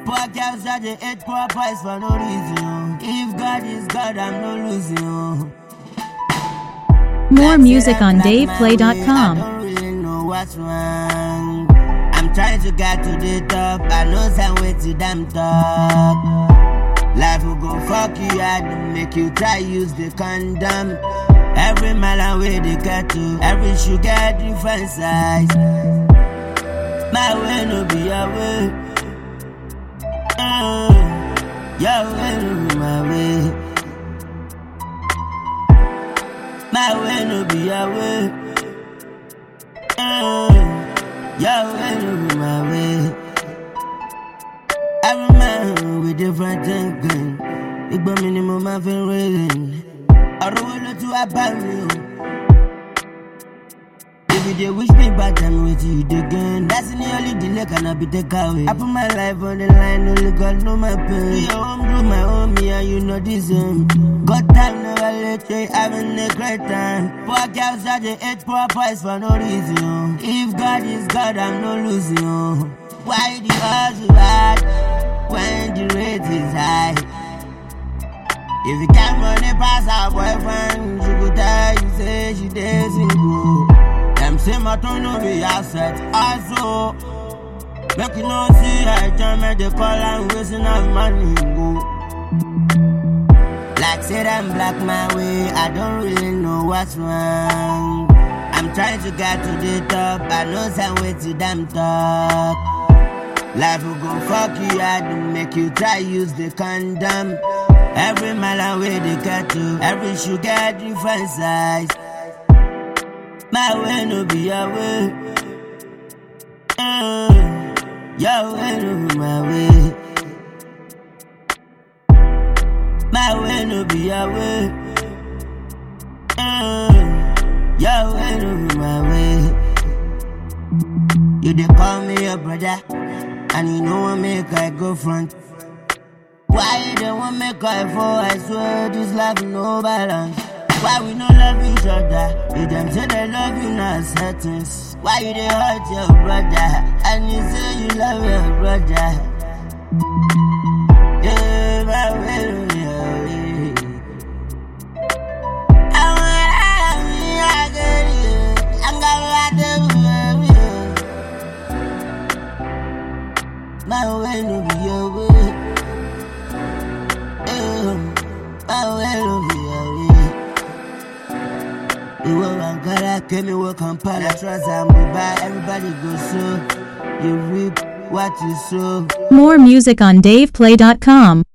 Poor girls that they hate poor boys for no reason. oh. If God is God, I'm no losing. oh. More Like music said, on I'm black my way, I DavePlay.com. don't really know what's wrong. I'm trying to get to the top. I know some way to damn talk. Life will go fuck you hard and make you try use the condom. Every mile away they get to, every sugar different size. My way no be your way. Uh, your way no be my way. My way no be your way. Uh, your way no be my way. Every man with different thinking. Igbo mi ni mo máa fi ń rẹ́rìn. Ọ̀rọ̀ wo ló tún wá bá mi o? If you dey wish me bad time wetin you dey gain. That's the only delay cannot be take away. I put my life on the line, only God know my pain. Do your own, do my own, me and you know the same. God time never late, we having a great time. Poor girls that they hate poor boys for no reason. oh. If God is God, I'm no losing. oh. Why the hustle hard when the rate is high? If you can't money pass her boyfriend, she could tell you say she dey single. Them say my tone no be asset, also. Make you no see her join me, they call and wasting her money go. Like said I'm black my way, I don't really know what's wrong. I'm trying to get to the top, I know some way to damn talk. Life will go fuck you hard and make you try use the condom. Every mile away they get to, every sugar different size. My way no be your way. Uh, your way no be my way. My way no be your way. Uh, your way no be my way. You dey call me your brother, and you know I make I go front. Why you don't want make I fall? I swear this life no balance. Why we no love each other? You them say they love you not settings. Why you dey hurt your brother? And you say you love your brother. Yeah, my way, yeah, yeah. I wanna me, I get you. I'm gonna My way no be your way. Eh, My way no be your way. Ìwọ Ankara, Kemi wọ Kampala, trust and Dubai, everybody go so. You reap what you sow. More music on DavePlay.com.